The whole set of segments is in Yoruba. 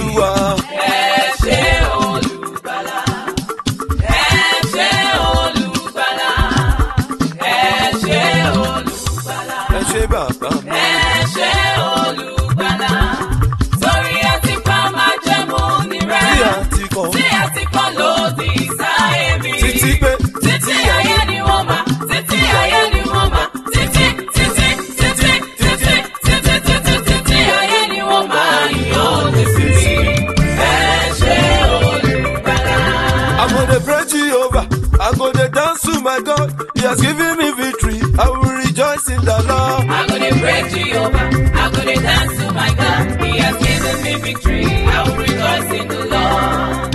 olúwa. ẹ ṣé olùgbàlà ẹ ṣé olùgbàlà ẹ ṣé olùgbàlà ẹ ṣé bàbá mi. ẹ ṣé olùgbàlà torí ẹ ti pa májẹ̀mú ní rẹ tí a ti kọ́ tí ẹ ti kọ́ lòdì sáyé mi títí pé títí ayé ni wọ́n mà títí ayé ni wọ́n mà títí títí títí títí títí títí títí ayé ni wọ́n mà yóò lè sí ẹ ṣé olùgbàlà. I go dey pray Jehovah, I go dey dance to my God. He has given me victory, I will rejoice in the Lord. I'm gonna praise Jehovah. I'm gonna dance to my God. He has given me victory. I will rejoice in the Lord.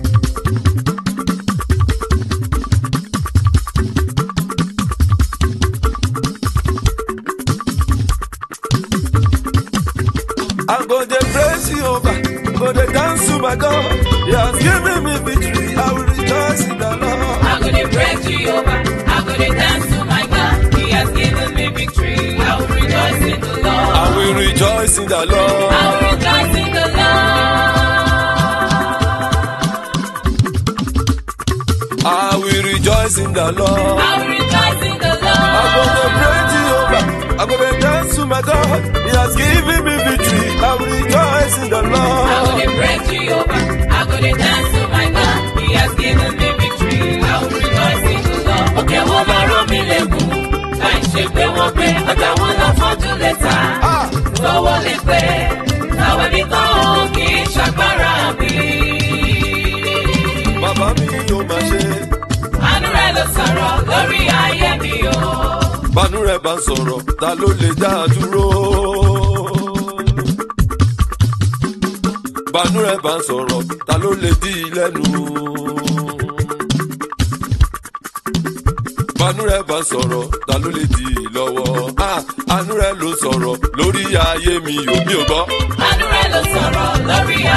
I go dey praise Jehovah, I go dey dance to my God. He has given me victory, I will rejoice in the Lord. I'm gonna praise Jehovah. I'm gonna dance to my God. He has given me victory. I will rejoice in the Lord. I will rejoice in the Lord. I will rejoice in the Lord. I will rejoice in the Lord. I will rejoice in the I go dey Lord. pray Jehovah, I go dey dance to my God. He has given me victory, I will rejoice in the I'm Lord. gonna praise Jehovah. I'm gonna dance to my God. He has given me victory. I will rejoice in the Lord. Òkè wọn bá rọ mí lẹ́gùn. Láì ṣe pé wọ́n pé ọjà wọn lọ fọ́jú lẹ́tà. Ah, Lọ́wọ́ lè pé táwọn ẹbí kan ò kì í ṣàgbára mi. bàbá mi yóò máa ṣe. Àánú rẹ̀ ló sọ̀rọ̀ lórí ayé mi o. Bánú rẹ̀ bá ń sọ̀rọ̀, ta ló lè dá a dúró? Bánú rẹ̀ bá ń sọ̀rọ̀, ta ló lè dí i lẹ́nu? Bánú rẹ̀ bá ń sọ̀rọ̀, ta ló lè dí i lọ́wọ́? Ah, Àánú rẹ̀ ló sọ̀rọ̀ lórí ayé mi ò mi ò gbọ́. Àánú rẹ̀ ló sọ̀rọ̀ lórí